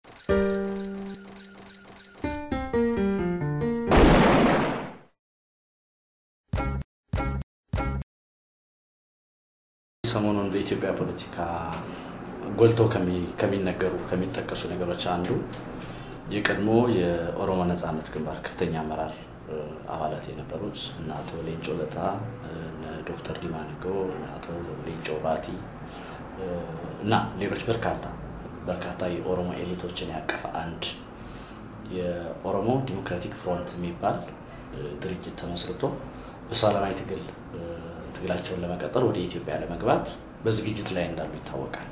ሰሞኑን በኢትዮጵያ ፖለቲካ ጎልተው ከሚነገሩ ከሚጠቀሱ ነገሮች አንዱ የቀድሞ የኦሮሞ ነጻነት ግንባር ከፍተኛ አመራር አባላት የነበሩት እነ አቶ ሌንጮ ለታ፣ እነ ዶክተር ዲማ ነጎ፣ እነ አቶ ሌንጮ ባቲ እና ሌሎች በርካታ በርካታ የኦሮሞ ኤሊቶችን ያቀፈ አንድ የኦሮሞ ዲሞክራቲክ ፍሮንት የሚባል ድርጅት ተመስርቶ በሰላማዊ ትግል ትግላቸውን ለመቀጠል ወደ ኢትዮጵያ ለመግባት በዝግጅት ላይ እንዳሉ ይታወቃል።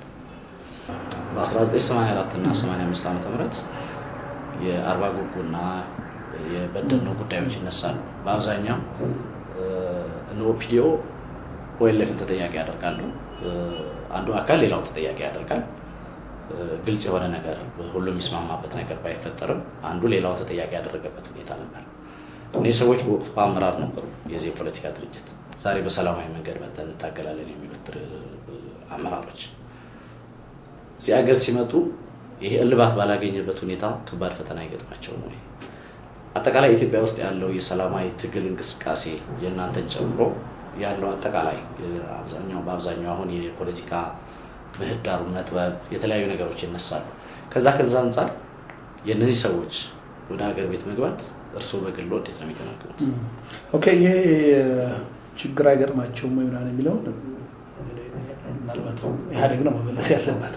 በ1984 እና 85 ዓ ም የአርባ ጉጉና የበደኖ ጉዳዮች ይነሳሉ። በአብዛኛው እነ ኦፒዲኦ ኦኤልኤፍን ተጠያቂ ያደርጋሉ። አንዱ አካል ሌላው ተጠያቂ ያደርጋል። ግልጽ የሆነ ነገር ሁሉም የሚስማማበት ነገር ባይፈጠርም አንዱ ሌላው ተጠያቂ ያደረገበት ሁኔታ ነበር። እነዚህ ሰዎች በወቅቱ አመራር ነበሩ የዚህ የፖለቲካ ድርጅት። ዛሬ በሰላማዊ መንገድ መጥተን እንታገላለን የሚሉት አመራሮች እዚህ ሀገር ሲመጡ ይሄ እልባት ባላገኘበት ሁኔታ ከባድ ፈተና ይገጥማቸው ነው። አጠቃላይ ኢትዮጵያ ውስጥ ያለው የሰላማዊ ትግል እንቅስቃሴ የእናንተን ጨምሮ ያለው አጠቃላይ አብዛኛው በአብዛኛው አሁን የፖለቲካ ምህዳሩ መጥበብ፣ የተለያዩ ነገሮች ይነሳሉ። ከዛ ከዛ አንጻር የእነዚህ ሰዎች ወደ ሀገር ቤት መግባት እርስዎ በግሎ እንዴት ነው የሚገመግሙት? ኦኬ ይሄ ችግር አይገጥማቸውም ወይ ምናምን የሚለውን ምናልባት ኢህአዴግ ነው መመለስ ያለበት።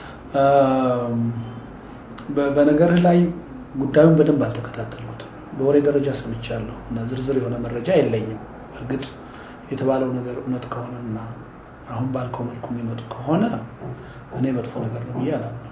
በነገርህ ላይ ጉዳዩን በደንብ አልተከታተልኩትም። በወሬ ደረጃ ሰምቻለሁ እና ዝርዝር የሆነ መረጃ የለኝም። በእርግጥ የተባለው ነገር እውነት ከሆነና አሁን ባልከው መልኩ የሚመጡ ከሆነ እኔ መጥፎ ነገር ነው ብዬ አላምነው።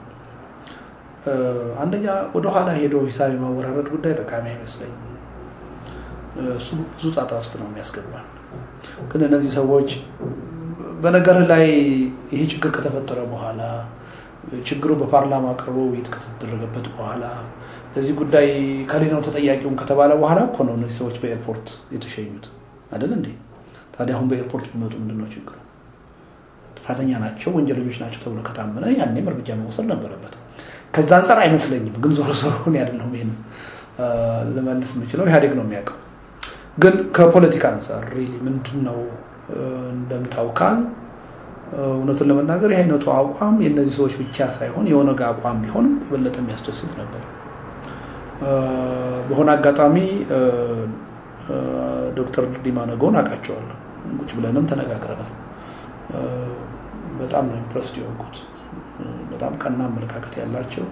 አንደኛ ወደኋላ ሄዶ ሂሳብ የማወራረድ ጉዳይ ጠቃሚ አይመስለኝም። እሱ ብዙ ጣጣ ውስጥ ነው የሚያስገባል። ግን እነዚህ ሰዎች በነገር ላይ ይሄ ችግር ከተፈጠረ በኋላ ችግሩ በፓርላማ ቀርቦ ውይይት ከተደረገበት በኋላ ለዚህ ጉዳይ ከሌላው ተጠያቂውን ከተባለ በኋላ እኮ ነው እነዚህ ሰዎች በኤርፖርት የተሸኙት አይደል እንዴ? ታዲያ አሁን በኤርፖርት ቢመጡ ምንድን ነው ችግሩ? ጥፋተኛ ናቸው፣ ወንጀለኞች ናቸው ተብሎ ከታመነ ያኔም እርምጃ መወሰድ ነበረበት። ከዛ አንጻር አይመስለኝም። ግን ዞሮ ዞሮ እኔ አይደለሁም ይሄን ልመልስ የምችለው ኢህአዴግ ነው የሚያውቀው። ግን ከፖለቲካ አንጻር ሪሊ ምንድን ነው እንደምታውቃል እውነቱን ለመናገር ይህ አይነቱ አቋም የእነዚህ ሰዎች ብቻ ሳይሆን የኦነግ አቋም ቢሆንም የበለጠ የሚያስደስት ነበር። በሆነ አጋጣሚ ዶክተር ዲማ ነጎን አውቃቸዋለሁ። ቁጭ ብለንም ተነጋግረናል። በጣም ነው ኢምፕረስድ የሆንኩት። በጣም ቀና አመለካከት ያላቸው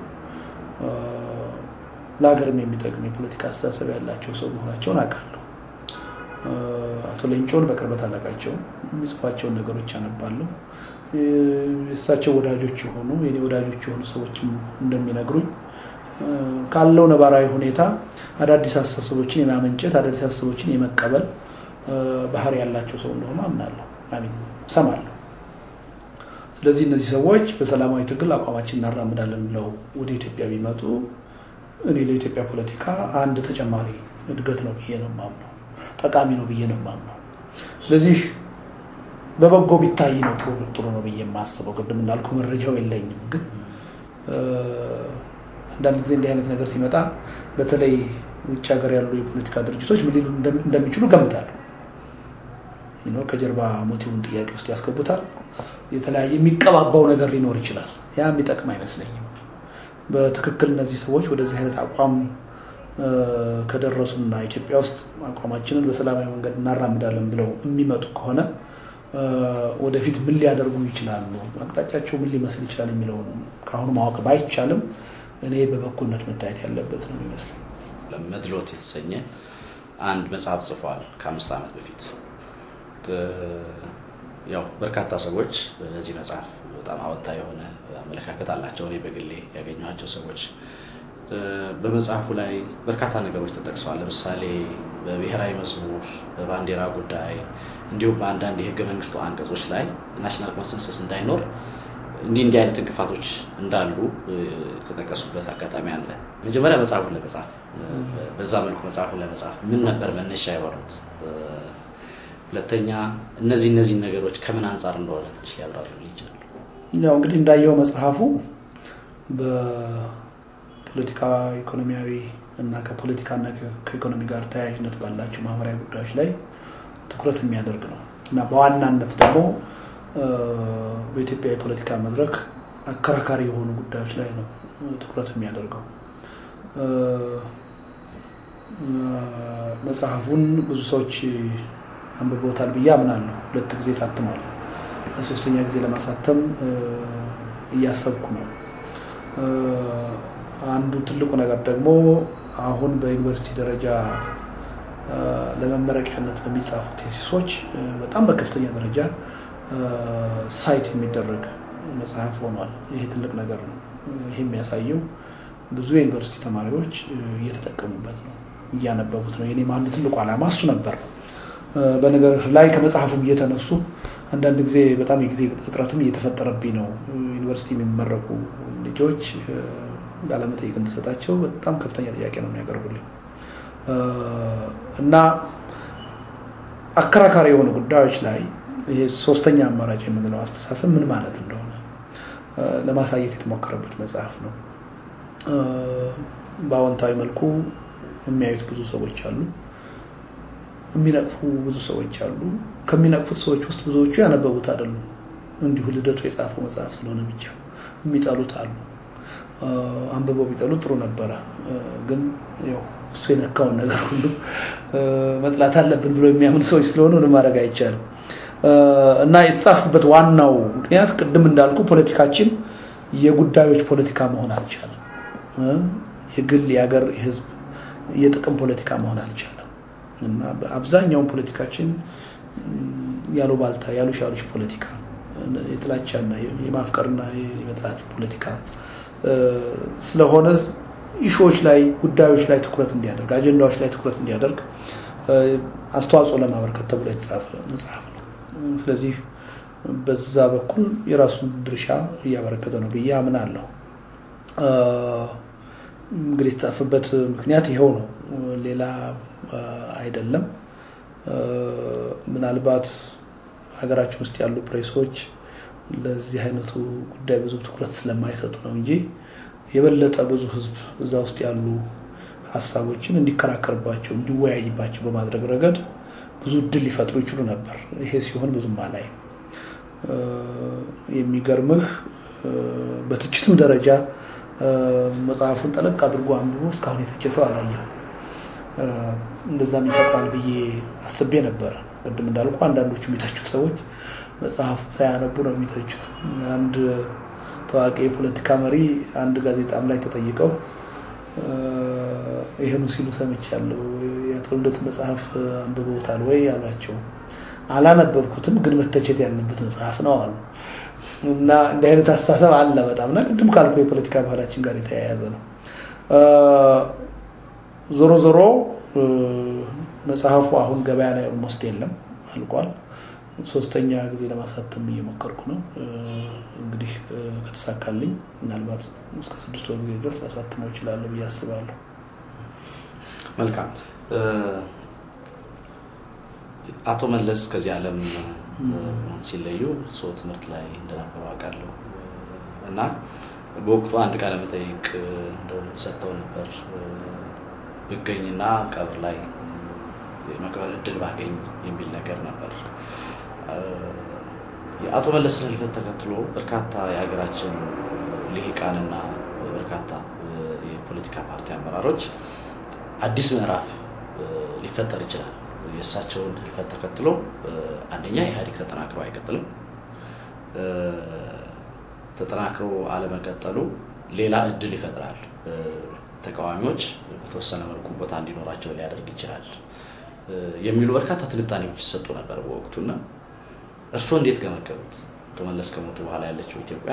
ለሀገርም የሚጠቅም የፖለቲካ አስተሳሰብ ያላቸው ሰው መሆናቸውን አውቃለሁ። አቶ ሌንጮን በቅርበት አላውቃቸውም። የሚጽፏቸውን ነገሮች አነባለሁ። የእሳቸው ወዳጆች የሆኑ የኔ ወዳጆች የሆኑ ሰዎችም እንደሚነግሩኝ ካለው ነባራዊ ሁኔታ አዳዲስ አስተሳሰቦችን የማመንጨት አዳዲስ አስተሳሰቦችን የመቀበል ባህሪ ያላቸው ሰው እንደሆኑ አምናለሁ፣ አሚን እሰማለሁ። ስለዚህ እነዚህ ሰዎች በሰላማዊ ትግል አቋማችን እናራምዳለን ብለው ወደ ኢትዮጵያ ቢመጡ እኔ ለኢትዮጵያ ፖለቲካ አንድ ተጨማሪ እድገት ነው ብዬ ነው የማምነው፣ ጠቃሚ ነው ብዬ ነው የማምነው። ስለዚህ በበጎ ቢታይ ነው ጥሩ ነው ብዬ የማስበው። ቅድም እንዳልኩ መረጃው የለኝም፣ ግን አንዳንድ ጊዜ እንዲህ አይነት ነገር ሲመጣ በተለይ ውጭ ሀገር ያሉ የፖለቲካ ድርጅቶች ምን ሊሉ እንደሚችሉ ገምታለሁ። ከጀርባ ሞቲቡን ጥያቄ ውስጥ ያስገቡታል። የተለያየ የሚቀባባው ነገር ሊኖር ይችላል። ያ የሚጠቅም አይመስለኝም። በትክክል እነዚህ ሰዎች ወደዚህ አይነት አቋም ከደረሱና ኢትዮጵያ ውስጥ አቋማችንን በሰላማዊ መንገድ እናራምዳለን ብለው የሚመጡ ከሆነ ወደፊት ምን ሊያደርጉ ይችላሉ፣ አቅጣጫቸው ምን ሊመስል ይችላል የሚለውን ከአሁኑ ማወቅ ባይቻልም እኔ በበጎነት መታየት ያለበት ነው የሚመስለኝ። መድሎት የተሰኘ አንድ መጽሐፍ ጽፏል ከአምስት ዓመት በፊት። ያው በርካታ ሰዎች ለዚህ መጽሐፍ በጣም አወንታዊ የሆነ አመለካከት አላቸው። እኔ በግሌ ያገኘኋቸው ሰዎች በመጽሐፉ ላይ በርካታ ነገሮች ተጠቅሰዋል። ለምሳሌ በብሔራዊ መዝሙር፣ በባንዲራ ጉዳይ እንዲሁም በአንዳንድ የህገ መንግስቱ አንቀጾች ላይ ናሽናል ኮንሰንሰስ እንዳይኖር እንዲህ እንዲህ አይነት እንቅፋቶች እንዳሉ የተጠቀሱበት አጋጣሚ አለ። መጀመሪያ መጽሐፉን ለመጻፍ በዛ መልኩ መጽሐፉን ለመጻፍ ምን ነበር መነሻ የሆኑት? ሁለተኛ እነዚህ እነዚህ ነገሮች ከምን አንጻር እንደሆነ ትንሽ ሊያብራሩ ይችላሉ? ያው እንግዲህ እንዳየው መጽሐፉ ፖለቲካ፣ ኢኮኖሚያዊ እና ከፖለቲካና ከኢኮኖሚ ጋር ተያያዥነት ባላቸው ማህበራዊ ጉዳዮች ላይ ትኩረት የሚያደርግ ነው እና በዋናነት ደግሞ በኢትዮጵያ የፖለቲካ መድረክ አከራካሪ የሆኑ ጉዳዮች ላይ ነው ትኩረት የሚያደርገው። መጽሐፉን ብዙ ሰዎች አንብቦታል ብዬ አምናለሁ። ሁለት ጊዜ ታትሟል። ለሶስተኛ ጊዜ ለማሳተም እያሰብኩ ነው። አንዱ ትልቁ ነገር ደግሞ አሁን በዩኒቨርሲቲ ደረጃ ለመመረቂያነት በሚጻፉ ቴሲሶች በጣም በከፍተኛ ደረጃ ሳይት የሚደረግ መጽሐፍ ሆኗል። ይሄ ትልቅ ነገር ነው። ይሄ የሚያሳየው ብዙ የዩኒቨርሲቲ ተማሪዎች እየተጠቀሙበት ነው፣ እያነበቡት ነው። የኔም አንዱ ትልቁ ዓላማ እሱ ነበር። በነገር ላይ ከመጽሐፉም እየተነሱ አንዳንድ ጊዜ በጣም የጊዜ እጥረትም እየተፈጠረብኝ ነው። ዩኒቨርሲቲ የሚመረቁ ልጆች ቃለመጠይቅ እንድሰጣቸው በጣም ከፍተኛ ጥያቄ ነው የሚያቀርቡልኝ እና አከራካሪ የሆኑ ጉዳዮች ላይ ይሄ ሶስተኛ አማራጭ የምንለው አስተሳሰብ ምን ማለት እንደሆነ ለማሳየት የተሞከረበት መጽሐፍ ነው። በአዎንታዊ መልኩ የሚያዩት ብዙ ሰዎች አሉ፣ የሚነቅፉ ብዙ ሰዎች አሉ። ከሚነቅፉት ሰዎች ውስጥ ብዙዎቹ ያነበቡት አይደሉም። እንዲሁ ልደቱ የጻፈው መጽሐፍ ስለሆነ ብቻ የሚጠሉት አሉ። አንብበው ቢጠሉ ጥሩ ነበረ፣ ግን ያው እሱ የነካውን ነገር ሁሉ መጥላት አለብን ብሎ የሚያምን ሰዎች ስለሆነ ምንም ማድረግ አይቻልም። እና የተጻፉበት ዋናው ምክንያት ቅድም እንዳልኩ ፖለቲካችን የጉዳዮች ፖለቲካ መሆን አልቻለም። የግል የሀገር፣ የህዝብ የጥቅም ፖለቲካ መሆን አልቻለም እና አብዛኛውን ፖለቲካችን ያሉ ባልታ ያሉ ሻሎች ፖለቲካ የጥላቻና የማፍቀርና የመጥላት ፖለቲካ ስለሆነ ኢሹዎች ላይ ጉዳዮች ላይ ትኩረት እንዲያደርግ አጀንዳዎች ላይ ትኩረት እንዲያደርግ አስተዋጽኦ ለማበረከት ተብሎ የተጻፈ መጽሐፍ ነው። ስለዚህ በዛ በኩል የራሱን ድርሻ እያበረከተ ነው ብዬ አምናለሁ። እንግዲህ የተጻፈበት ምክንያት ይኸው ነው፣ ሌላ አይደለም። ምናልባት ሀገራችን ውስጥ ያሉ ፕሬሶች ለዚህ አይነቱ ጉዳይ ብዙ ትኩረት ስለማይሰጡ ነው እንጂ የበለጠ ብዙ ህዝብ እዛ ውስጥ ያሉ ሀሳቦችን እንዲከራከርባቸው እንዲወያይባቸው በማድረግ ረገድ ብዙ እድል ሊፈጥሩ ይችሉ ነበር። ይሄ ሲሆን ብዙም አላይም። የሚገርምህ በትችትም ደረጃ መጽሐፉን ጠለቅ አድርጎ አንብቦ እስካሁን የተቸ ሰው አላየሁም። እንደዛም ይፈጥራል ብዬ አስቤ ነበረ። ቅድም እንዳልኩ አንዳንዶቹ የሚተቹት ሰዎች መጽሐፉን ሳያነቡ ነው የሚተቹት። አንድ ታዋቂ የፖለቲካ መሪ አንድ ጋዜጣም ላይ ተጠይቀው ይህኑ ሲሉ ሰምቻለሁ። የአቶ ልደቱ መጽሐፍ አንብበውታል ወይ አሏቸው። አላነበብኩትም፣ ግን መተቸት ያለበት መጽሐፍ ነው አሉ። እና እንዲህ አይነት አስተሳሰብ አለ በጣም እና ቅድም ካልኩ የፖለቲካ ባህላችን ጋር የተያያዘ ነው። ዞሮ ዞሮ መጽሐፉ አሁን ገበያ ላይ ኦልሞስት የለም፣ አልቋል። ሶስተኛ ጊዜ ለማሳተም እየሞከርኩ ነው። እንግዲህ ከተሳካልኝ ምናልባት እስከ ስድስት ወር ጊዜ ድረስ ላሳትመው እችላለሁ ብዬ አስባለሁ። መልካም። አቶ መለስ ከዚህ ዓለም ሲለዩ ሰው ትምህርት ላይ እንደነበሩ አውቃለሁ እና በወቅቱ አንድ ቃለ መጠይቅ እንደው ሰጥተው ነበር ብገኝና ቀብር ላይ የመቅበር እድል ባገኝ የሚል ነገር ነበር። የአቶ መለስን ህልፈት ተከትሎ በርካታ የሀገራችን ልሂቃንና በርካታ የፖለቲካ ፓርቲ አመራሮች አዲስ ምዕራፍ ሊፈጠር ይችላል። የእሳቸውን ህልፈት ተከትሎ አንደኛ ኢህአዴግ ተጠናክሮ አይቀጥልም። ተጠናክሮ አለመቀጠሉ ሌላ እድል ይፈጥራል። ተቃዋሚዎች በተወሰነ መልኩ ቦታ እንዲኖራቸው ሊያደርግ ይችላል የሚሉ በርካታ ትንታኔዎች ይሰጡ ነበር በወቅቱና እርስዎ እንዴት ገመገቡት? አቶ መለስ ከሞቱ በኋላ ያለችው ኢትዮጵያ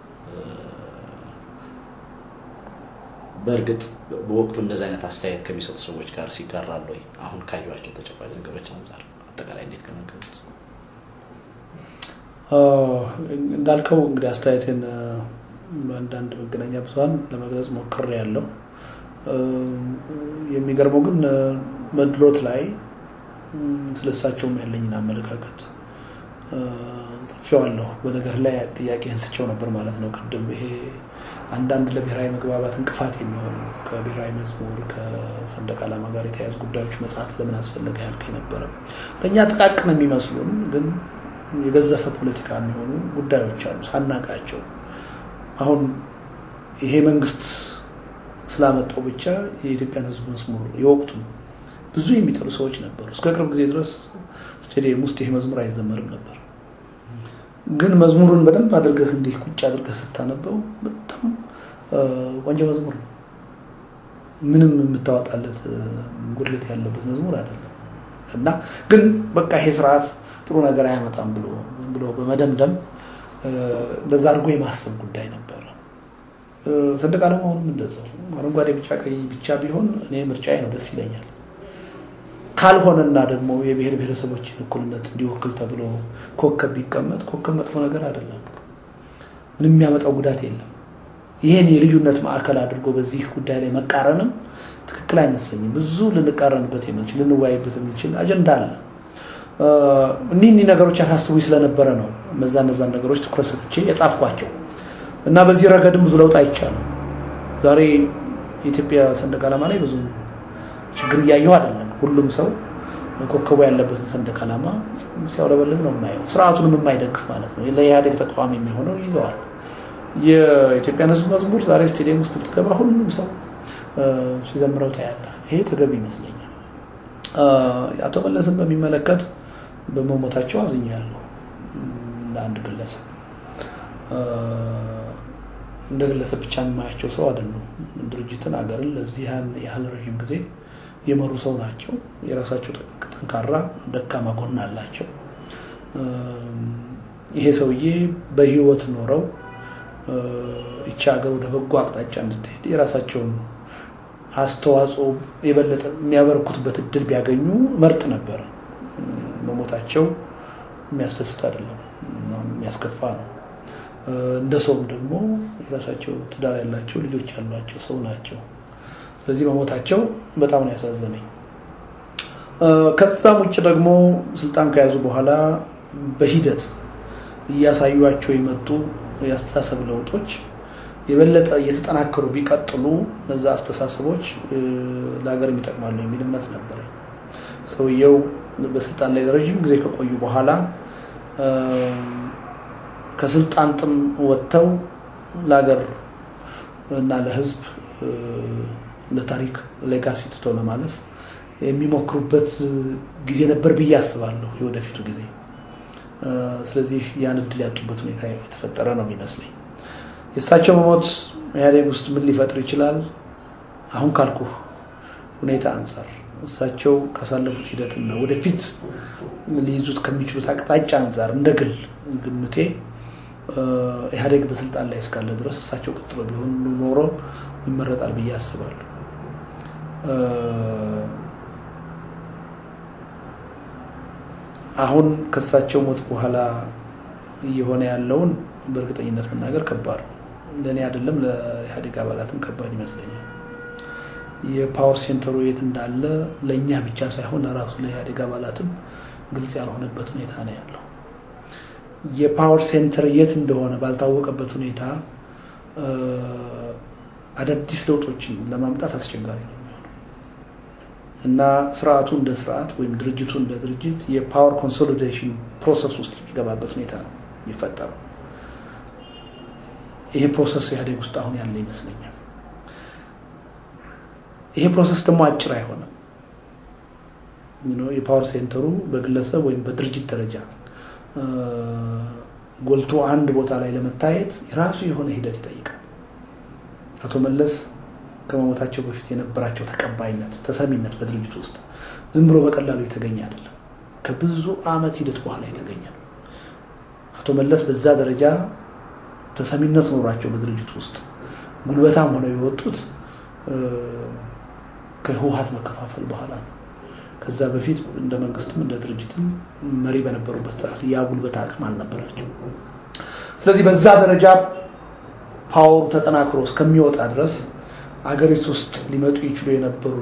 በእርግጥ በወቅቱ እንደዚህ አይነት አስተያየት ከሚሰጡ ሰዎች ጋር ሲጋራሉ ወይ? አሁን ካዩዋቸው ተጨባጭ ነገሮች አንጻር አጠቃላይ እንዴት ገመገቡት? እንዳልከው እንግዲህ አስተያየቴን በአንዳንድ መገናኛ ብዙኃን ለመግለጽ ሞክሬ ያለው የሚገርመው ግን መድሎት ላይ ስለሳቸውም ያለኝን አመለካከት ጽፌዋለሁ። በነገር ላይ ጥያቄ አንስቼው ነበር ማለት ነው። ቅድም ይሄ አንዳንድ ለብሔራዊ መግባባት እንቅፋት የሚሆኑ ከብሔራዊ መዝሙር ከሰንደቅ ዓላማ ጋር የተያያዙ ጉዳዮች መጽሐፍ ለምን አስፈለገ ያልከኝ ነበረ። ለእኛ ጥቃቅን የሚመስሉን ግን የገዘፈ ፖለቲካ የሚሆኑ ጉዳዮች አሉ ሳናቃቸው። አሁን ይሄ መንግስት ስላመጣው ብቻ የኢትዮጵያን ሕዝብ መዝሙር የወቅቱ ብዙ የሚጠሉ ሰዎች ነበሩ። እስከ ቅርብ ጊዜ ድረስ ስቴዲየም ውስጥ ይሄ መዝሙር አይዘመርም ነበር። ግን መዝሙሩን በደንብ አድርገህ እንዲህ ቁጭ አድርገህ ስታነበው በጣም ቆንጆ መዝሙር ነው። ምንም የምታወጣለት ጉድለት ያለበት መዝሙር አይደለም እና ግን በቃ ይሄ ስርዓት ጥሩ ነገር አያመጣም ብሎ ብሎ በመደምደም እንደዛ አድርጎ የማሰብ ጉዳይ ነበረ። ሰንደቅ ዓላማውንም እንደዛው አረንጓዴ፣ ቢጫ፣ ቀይ ብቻ ቢሆን እኔ ምርጫዬ ነው፣ ደስ ይለኛል። ካልሆነና ደግሞ የብሔር ብሔረሰቦችን እኩልነት እንዲወክል ተብሎ ኮከብ ቢቀመጥ ኮከብ መጥፎ ነገር አይደለም። ምንም የሚያመጣው ጉዳት የለም። ይህን የልዩነት ማዕከል አድርጎ በዚህ ጉዳይ ላይ መቃረንም ትክክል አይመስለኝም። ብዙ ልንቃረንበት የምንችል ልንወያይበት የምንችል አጀንዳ አለ። እኒህ እኒህ ነገሮች ያሳስቡ ስለነበረ ነው እነዛ እነዛን ነገሮች ትኩረት ሰጥቼ የጻፍኳቸው እና በዚህ ረገድም ብዙ ለውጥ አይቻለሁ። ዛሬ የኢትዮጵያ ሰንደቅ ዓላማ ላይ ብዙ ችግር እያየሁ አይደለም። ሁሉም ሰው ኮከቡ ያለበትን ሰንደቅ ዓላማ ሲያውለበልብ ነው የማየው። ስርዓቱንም የማይደግፍ ማለት ነው። ለኢህአዴግ ተቃዋሚ የሚሆነው ይዘዋል። የኢትዮጵያን ሕዝብ መዝሙር ዛሬ ስቴዲየም ውስጥ ብትገባ ሁሉም ሰው ሲዘምረው ታያለህ። ይሄ ተገቢ ይመስለኛል። አቶ መለስን በሚመለከት በመሞታቸው አዝኛለሁ። እንደ አንድ ግለሰብ እንደ ግለሰብ ብቻ የማያቸው ሰው አይደሉም። ድርጅትን፣ ሀገርን ለዚህ ያህል ረዥም ጊዜ የመሩ ሰው ናቸው። የራሳቸው ጠንካራ ደካማ ጎን አላቸው። ይሄ ሰውዬ በህይወት ኖረው ይቺ ሀገር ወደ በጎ አቅጣጫ እንድትሄድ የራሳቸውን አስተዋጽኦ የበለጠ የሚያበረኩትበት እድል ቢያገኙ መርጥ ነበረ። መሞታቸው የሚያስደስት አይደለም፣ የሚያስከፋ ነው። እንደ ሰውም ደግሞ የራሳቸው ትዳር ያላቸው ልጆች ያሏቸው ሰው ናቸው። ስለዚህ መሞታቸው በጣም ነው ያሳዘነኝ። ከዛም ውጭ ደግሞ ስልጣን ከያዙ በኋላ በሂደት እያሳዩቸው የመጡ የአስተሳሰብ ለውጦች የበለጠ እየተጠናከሩ ቢቀጥሉ እነዛ አስተሳሰቦች ለሀገር ይጠቅማሉ የሚል እምነት ነበረኝ። ሰውየው በስልጣን ላይ ረዥም ጊዜ ከቆዩ በኋላ ከስልጣን ጥም ወጥተው ለሀገር እና ለሕዝብ ለታሪክ ሌጋሲ ትተው ለማለፍ የሚሞክሩበት ጊዜ ነበር ብዬ አስባለሁ፣ የወደፊቱ ጊዜ። ስለዚህ ያን እድል ያጡበት ሁኔታ የተፈጠረ ነው የሚመስለኝ። የእሳቸው መሞት ኢህአዴግ ውስጥ ምን ሊፈጥር ይችላል? አሁን ካልኩ ሁኔታ አንጻር እሳቸው ካሳለፉት ሂደትና ወደፊት ሊይዙት ከሚችሉት አቅጣጫ አንጻር እንደ ግል ግምቴ ኢህአዴግ በስልጣን ላይ እስካለ ድረስ እሳቸው ቀጥሎ ቢሆን ኖሮ ይመረጣል ብዬ አስባለሁ። አሁን ከእሳቸው ሞት በኋላ እየሆነ ያለውን በእርግጠኝነት መናገር ከባድ ነው። ለእኔ አይደለም ለኢህአዴግ አባላትም ከባድ ይመስለኛል። የፓወር ሴንተሩ የት እንዳለ ለእኛ ብቻ ሳይሆን ለራሱ ለኢህአዴግ አባላትም ግልጽ ያልሆነበት ሁኔታ ነው ያለው። የፓወር ሴንተር የት እንደሆነ ባልታወቀበት ሁኔታ አዳዲስ ለውጦችን ለማምጣት አስቸጋሪ ነው የሚሆነው እና ስርዓቱ እንደ ስርዓት ወይም ድርጅቱ እንደ ድርጅት የፓወር ኮንሶሊዴሽን ፕሮሰስ ውስጥ የሚገባበት ሁኔታ ነው የሚፈጠረው። ይሄ ፕሮሰስ ኢህአዴግ ውስጥ አሁን ያለ ይመስለኛል። ይሄ ፕሮሰስ ደግሞ አጭር አይሆንም። የፓወር ሴንተሩ በግለሰብ ወይም በድርጅት ደረጃ ጎልቶ አንድ ቦታ ላይ ለመታየት የራሱ የሆነ ሂደት ይጠይቃል። አቶ መለስ ከመሞታቸው በፊት የነበራቸው ተቀባይነት፣ ተሰሚነት በድርጅቱ ውስጥ ዝም ብሎ በቀላሉ የተገኘ አይደለም። ከብዙ ዓመት ሂደት በኋላ የተገኘ ነው። አቶ መለስ በዛ ደረጃ ተሰሚነት ኖሯቸው በድርጅቱ ውስጥ ጉልበታም ሆነው የወጡት ከህወሀት መከፋፈል በኋላ ነው። ከዛ በፊት እንደ መንግስትም እንደ ድርጅትም መሪ በነበሩበት ሰዓት ያ ጉልበት አቅም አልነበራቸው። ስለዚህ በዛ ደረጃ ፓወሩ ተጠናክሮ እስከሚወጣ ድረስ አገሪቱ ውስጥ ሊመጡ ይችሉ የነበሩ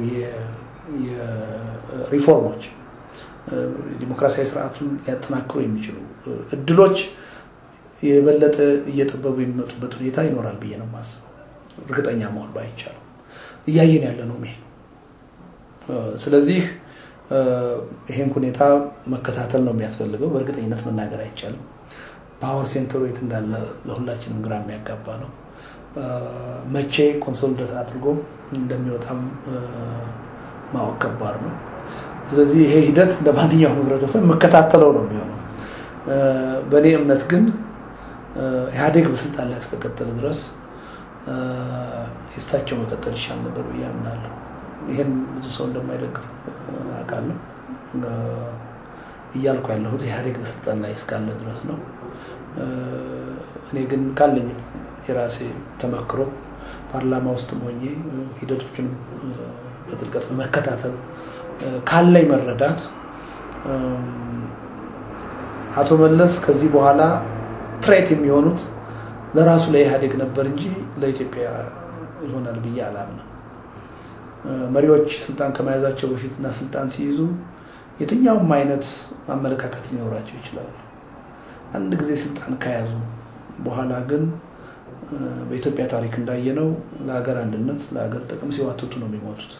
ሪፎርሞች ዲሞክራሲያዊ ስርዓቱን ሊያጠናክሩ የሚችሉ እድሎች የበለጠ እየጠበቡ የሚመጡበት ሁኔታ ይኖራል ብዬ ነው የማስበው። እርግጠኛ መሆን ባይቻልም እያየን ያለ ነው ይሄ ነው። ስለዚህ ይሄን ሁኔታ መከታተል ነው የሚያስፈልገው። በእርግጠኝነት መናገር አይቻልም። ፓወር ሴንተሩ የት እንዳለ ለሁላችንም ግራ የሚያጋባ ነው። መቼ ኮንሶሊዴት አድርጎ እንደሚወጣም ማወቅ ከባድ ነው። ስለዚህ ይሄ ሂደት እንደ ማንኛውም ህብረተሰብ መከታተለው ነው የሚሆነው። በእኔ እምነት ግን ኢህአዴግ በስልጣን ላይ እስከቀጠለ ድረስ የእሳቸው መቀጠል ይሻል ነበር ብዬ አምናለሁ። ይህን ብዙ ሰው እንደማይደግፍ አውቃለሁ። እያልኩ ያለሁት ኢህአዴግ በስልጣን ላይ እስካለ ድረስ ነው። እኔ ግን ካለኝ የራሴ ተመክሮ ፓርላማ ውስጥም ሆኜ ሂደቶችን በጥልቀት በመከታተል ካለኝ መረዳት አቶ መለስ ከዚህ በኋላ ትሬት የሚሆኑት ለራሱ ለኢህአዴግ ነበር እንጂ ለኢትዮጵያ ይሆናል ብዬ አላምንም። መሪዎች ስልጣን ከመያዛቸው በፊትና ስልጣን ሲይዙ የትኛውም አይነት አመለካከት ሊኖራቸው ይችላሉ። አንድ ጊዜ ስልጣን ከያዙ በኋላ ግን በኢትዮጵያ ታሪክ እንዳየነው ለሀገር አንድነት፣ ለሀገር ጥቅም ሲዋትቱ ነው የሚሞቱት።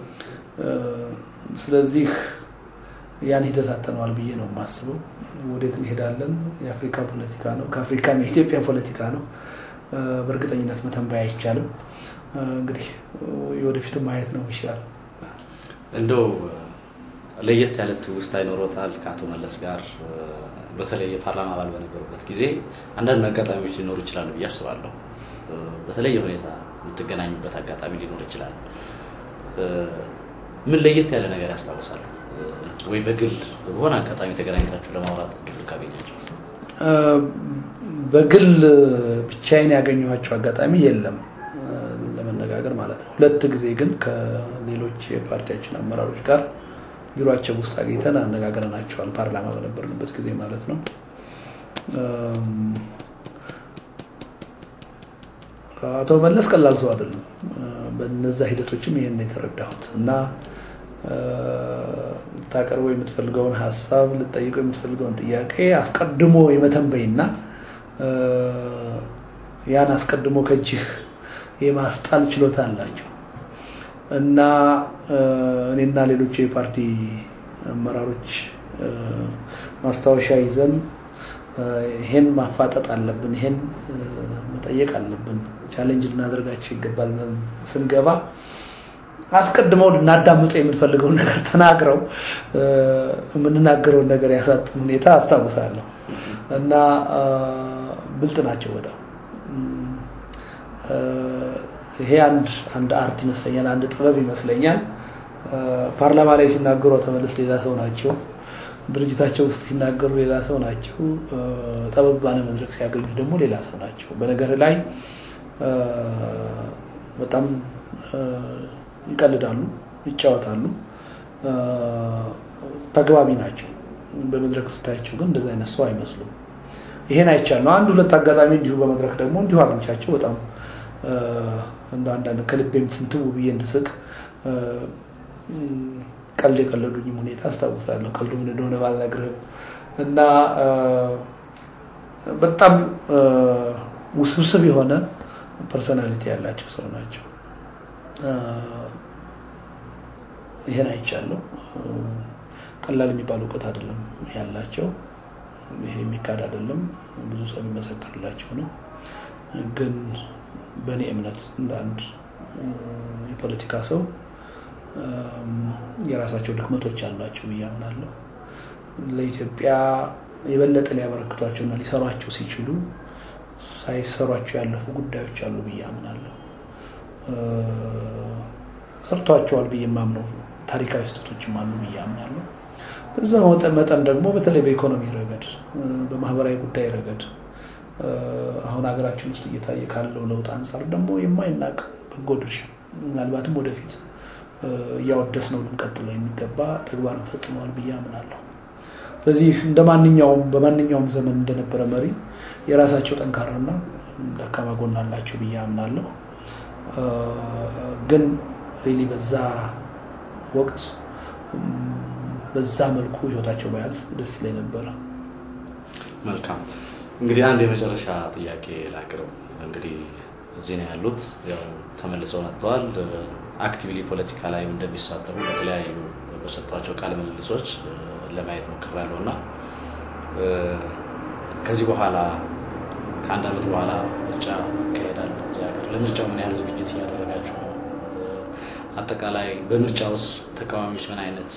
ስለዚህ ያን ሂደት አጥተነዋል ብዬ ነው የማስበው። ወዴት እንሄዳለን? የአፍሪካ ፖለቲካ ነው፣ ከአፍሪካም የኢትዮጵያ ፖለቲካ ነው። በእርግጠኝነት መተንበይ አይቻልም። እንግዲህ የወደፊት ማየት ነው ይሻል። እንደው ለየት ያለ ትውስታ ይኖሮታል ከአቶ መለስ ጋር በተለይ የፓርላማ አባል በነበሩበት ጊዜ አንዳንድ አጋጣሚዎች ሊኖሩ ይችላሉ ብዬ አስባለሁ። በተለየ ሁኔታ የምትገናኙበት አጋጣሚ ሊኖር ይችላል። ምን ለየት ያለ ነገር ያስታውሳሉ? ወይ በግል በሆነ አጋጣሚ ተገናኝታችሁ ለማውራት እድሉ ካገኛቸው? በግል ብቻዬን ያገኘኋቸው አጋጣሚ የለም ለመነጋገር ማለት ነው። ሁለት ጊዜ ግን ከሌሎች የፓርቲያችን አመራሮች ጋር ቢሮቸው ውስጥ አግኝተን አነጋግረናቸዋል። ፓርላማ በነበርንበት ጊዜ ማለት ነው። አቶ መለስ ቀላል ሰው አይደሉም። በነዛ ሂደቶችም ይህን የተረዳሁት እና ልታቀርበው የምትፈልገውን ሀሳብ ልጠይቀው የምትፈልገውን ጥያቄ አስቀድሞ የመተንበይና ያን አስቀድሞ ከእጅህ የማስጣል ችሎታ አላቸው እና እኔና ሌሎች የፓርቲ አመራሮች ማስታወሻ ይዘን ይሄን ማፋጠጥ አለብን፣ ይሄን መጠየቅ አለብን፣ ቻሌንጅ ልናደርጋቸው ይገባል ብለን ስንገባ አስቀድመው ልናዳምጠው የምንፈልገውን ነገር ተናግረው የምንናገረውን ነገር ያሳጥን ሁኔታ አስታውሳለሁ እና ብልጥ ናቸው በጣም ይሄ አንድ አንድ አርት ይመስለኛል፣ አንድ ጥበብ ይመስለኛል። ፓርላማ ላይ ሲናገሩ አቶ መለስ ሌላ ሰው ናቸው። ድርጅታቸው ውስጥ ሲናገሩ ሌላ ሰው ናቸው። ጠበብ ባለ መድረክ ሲያገኙ ደግሞ ሌላ ሰው ናቸው። በነገር ላይ በጣም ይቀልዳሉ፣ ይጫወታሉ፣ ተግባቢ ናቸው። በመድረክ ስታያቸው ግን እንደዚህ አይነት ሰው አይመስሉም። ይሄን አይቻልነው። አንድ ሁለት አጋጣሚ እንዲሁ በመድረክ ደግሞ እንዲሁ አግኝቻቸው በጣም እንደ አንዳንድ ከልቤም ፍንትው ብዬ እንድስቅ ቀልድ የቀለዱኝም ሁኔታ አስታውሳለሁ። ቀልዱ ምን እንደሆነ ባልነግርህም እና በጣም ውስብስብ የሆነ ፐርሰናሊቲ ያላቸው ሰው ናቸው። ይሄን አይቻለሁ። ቀላል የሚባል እውቀት አይደለም ያላቸው። ይሄ የሚካድ አይደለም። ብዙ ሰው የሚመሰክርላቸው ነው። ግን በእኔ እምነት እንደ አንድ የፖለቲካ ሰው የራሳቸው ድክመቶች አሏቸው ብዬ አምናለሁ። ለኢትዮጵያ የበለጠ ሊያበረክቷቸውና ሊሰሯቸው ሲችሉ ሳይሰሯቸው ያለፉ ጉዳዮች አሉ ብዬ አምናለሁ። ሰርቷቸዋል ብዬ የማምነው ታሪካዊ ስህተቶችም አሉ ብዬ አምናለሁ። በዛ መጠን ደግሞ በተለይ በኢኮኖሚ ረገድ፣ በማህበራዊ ጉዳይ ረገድ አሁን ሀገራችን ውስጥ እየታየ ካለው ለውጥ አንጻር ደግሞ የማይናቅ በጎ ድርሻ ምናልባትም ወደፊት እያወደስ ነው ልንቀጥለው የሚገባ ተግባርን ፈጽመዋል ብዬ አምናለሁ። ስለዚህ እንደ ማንኛውም በማንኛውም ዘመን እንደነበረ መሪ የራሳቸው ጠንካራና ደካማ ጎን አላቸው ብዬ አምናለሁ። ግን ሪሊ በዛ ወቅት በዛ መልኩ ህይወታቸው ባያልፍ ደስ ይለኝ ነበረ። መልካም እንግዲህ አንድ የመጨረሻ ጥያቄ ላቅርብ። እንግዲህ እዚህ ነው ያሉት። ያው ተመልሰው መጥተዋል። አክቲቭሊ ፖለቲካ ላይ እንደሚሳተፉ በተለያዩ በሰጧቸው ቃለ ምልልሶች ለማየት ሞክሬያለሁ እና ከዚህ በኋላ ከአንድ ዓመት በኋላ ምርጫ ይካሄዳል እዚህ ሀገር። ለምርጫው ምን ያህል ዝግጅት እያደረጋችሁ ነው? አጠቃላይ በምርጫ ውስጥ ተቃዋሚዎች ምን አይነት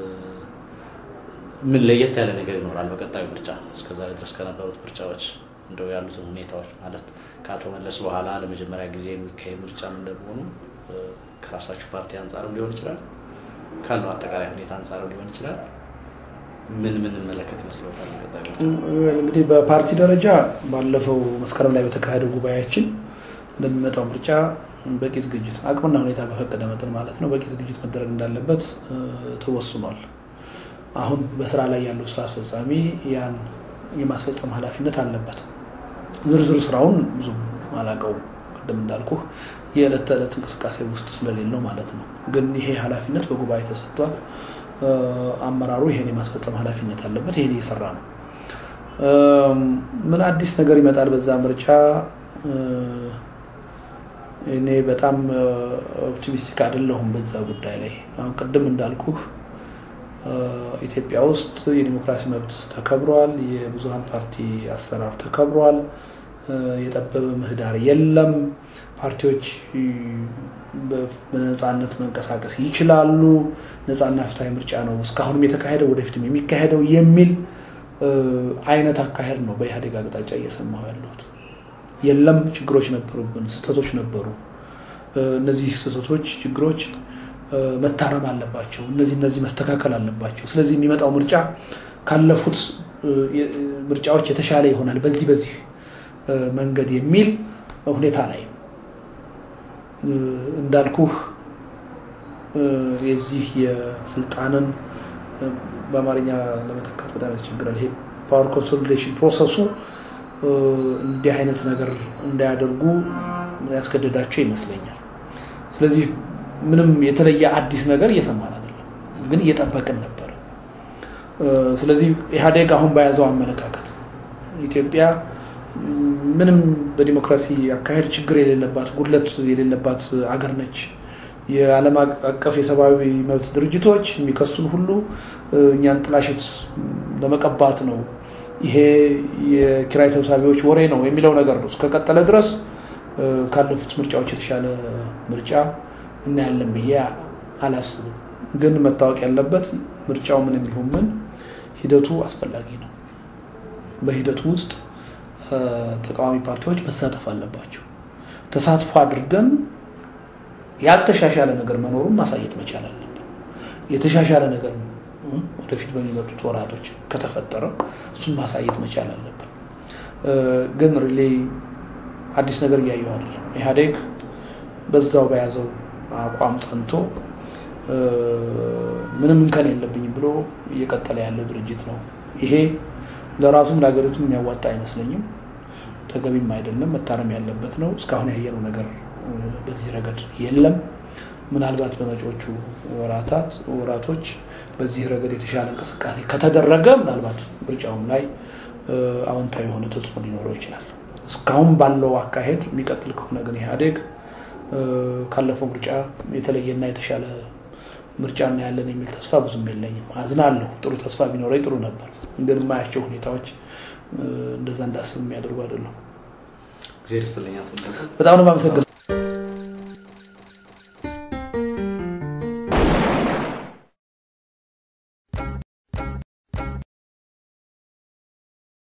ምን ለየት ያለ ነገር ይኖራል በቀጣዩ ምርጫ እስከዛሬ ድረስ ከነበሩት ምርጫዎች እንደው ያሉትን ሁኔታዎች ማለት ከአቶ መለስ በኋላ ለመጀመሪያ ጊዜ የሚካሄድ ምርጫም እንደመሆኑ ከራሳችሁ ፓርቲ አንጻርም ሊሆን ይችላል ካለው አጠቃላይ ሁኔታ አንጻርም ሊሆን ይችላል ምን ምን መለከት ይመስለታል? እንግዲህ በፓርቲ ደረጃ ባለፈው መስከረም ላይ በተካሄደው ጉባኤያችን ለሚመጣው ምርጫ በቂ ዝግጅት አቅምና ሁኔታ በፈቀደ መጠን ማለት ነው በቂ ዝግጅት መደረግ እንዳለበት ተወስኗል። አሁን በስራ ላይ ያለው ስራ አስፈጻሚ ያን የማስፈጸም ኃላፊነት አለበት። ዝርዝር ስራውን ብዙም አላውቀውም። ቅድም እንዳልኩህ የዕለት ተዕለት እንቅስቃሴ ውስጥ ስለሌለው ማለት ነው። ግን ይሄ ኃላፊነት በጉባኤ ተሰጥቷል። አመራሩ ይሄን የማስፈጸም ኃላፊነት አለበት። ይሄን እየሰራ ነው። ምን አዲስ ነገር ይመጣል በዛ ምርጫ? እኔ በጣም ኦፕቲሚስቲክ አይደለሁም በዛ ጉዳይ ላይ። አሁን ቅድም እንዳልኩህ ኢትዮጵያ ውስጥ የዲሞክራሲ መብት ተከብሯል። የብዙሀን ፓርቲ አሰራር ተከብሯል። የጠበበ ምህዳር የለም። ፓርቲዎች በነፃነት መንቀሳቀስ ይችላሉ። ነፃና ፍትሐዊ ምርጫ ነው እስካሁንም የተካሄደው ወደፊትም የሚካሄደው የሚል አይነት አካሄድ ነው በኢህአዴግ አቅጣጫ እየሰማሁ ያለሁት። የለም ችግሮች ነበሩብን፣ ስህተቶች ነበሩ። እነዚህ ስህተቶች፣ ችግሮች መታረም አለባቸው። እነዚህ እነዚህ መስተካከል አለባቸው። ስለዚህ የሚመጣው ምርጫ ካለፉት ምርጫዎች የተሻለ ይሆናል በዚህ በዚህ መንገድ የሚል ሁኔታ ላይ እንዳልኩህ የዚህ የስልጣንን በአማርኛ ለመተካት በጣም ያስቸግራል። ይሄ ፓወር ኮንሶሊዴሽን ፕሮሰሱ እንዲህ አይነት ነገር እንዳያደርጉ ያስገደዳቸው ይመስለኛል። ስለዚህ ምንም የተለየ አዲስ ነገር እየሰማን አይደለም፣ ግን እየጠበቅን ነበር። ስለዚህ ኢህአዴግ አሁን በያዘው አመለካከት ኢትዮጵያ ምንም በዲሞክራሲ አካሄድ ችግር የሌለባት ጉድለት የሌለባት አገር ነች። የዓለም አቀፍ የሰብአዊ መብት ድርጅቶች የሚከሱን ሁሉ እኛን ጥላሽት ለመቀባት ነው፣ ይሄ የኪራይ ሰብሳቢዎች ወሬ ነው የሚለው ነገር ነው እስከቀጠለ ድረስ ካለፉት ምርጫዎች የተሻለ ምርጫ እናያለን ብዬ አላስብም። ግን መታወቅ ያለበት ምርጫው ምን የሚሆን ምን ሂደቱ አስፈላጊ ነው። በሂደቱ ውስጥ ተቃዋሚ ፓርቲዎች መሳተፍ አለባቸው። ተሳትፎ አድርገን ያልተሻሻለ ነገር መኖሩን ማሳየት መቻል አለብን። የተሻሻለ ነገር ወደፊት በሚመጡት ወራቶች ከተፈጠረ እሱን ማሳየት መቻል አለብን። ግን ሪሌ አዲስ ነገር እያየሁ አይደለም። ኢህአዴግ በዛው በያዘው አቋም ጸንቶ ምንም እንከን የለብኝም ብሎ እየቀጠለ ያለ ድርጅት ነው። ይሄ ለራሱም ለሀገሪቱም የሚያዋጣ አይመስለኝም። ተገቢም አይደለም። መታረም ያለበት ነው። እስካሁን ያየነው ነገር በዚህ ረገድ የለም። ምናልባት በመጪዎቹ ወራታት ወራቶች በዚህ ረገድ የተሻለ እንቅስቃሴ ከተደረገ ምናልባት ምርጫውም ላይ አዎንታዊ የሆነ ተጽዕኖ ሊኖረው ይችላል። እስካሁን ባለው አካሄድ የሚቀጥል ከሆነ ግን ኢህአዴግ ካለፈው ምርጫ የተለየና የተሻለ ምርጫ እናያለን የሚል ተስፋ ብዙም የለኝም። አዝናለሁ። ጥሩ ተስፋ ቢኖረኝ ጥሩ ነበር። ግን የማያቸው ሁኔታዎች እንደዛ እንዳስብ የሚያደርጉ አይደለም። እግዚአብሔር ይስጥልኝ። በጣም ነው የማመሰግነው።